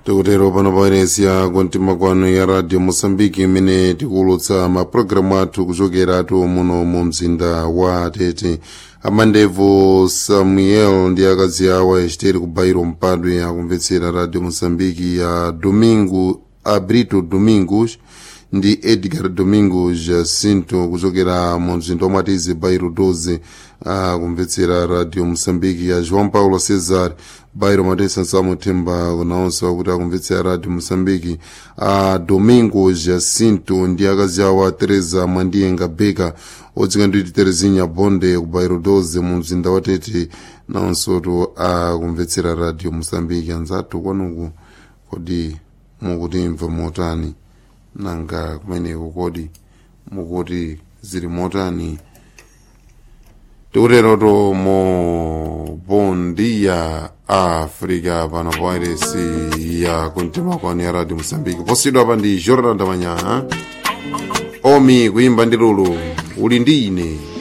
tikutero pano pairesiya kumtima kwanu ya radio moçambique imene tikuwulutsa mapulogalamu athu kuchokeratu muno mu mzinda wa tete amandevo samuel ndi akazi awo achiteri ku bairo mpadwe akumvetsera radio moçambique ya domingo abrito domingos ndi edgar domingos jacinto kuchokera mu mzinda omwe atizi bairo 12 akumvetsera radio moçambique ya joão paulo cesar bairo matesa samuthemba kunaonse wakuti akumvetsera radio moçambique a domingo jacinto ndi akazi awo a teresa mwandiyenga beka odzika nditi terezinha bonde ku bairo 12 mu mzinda wa tete naonsotu akumvetsera radio moçambique anzathu kwanuku kodi mukutimva motani nanga kumeneko kodi mukuti zili motani tikuteroto mo bom dia africa pano pairesi ya kumtima kwanu ya radio moçambique posidwa pa ndi jordan damanyana omi kuimba ndi lulu uli ndi ine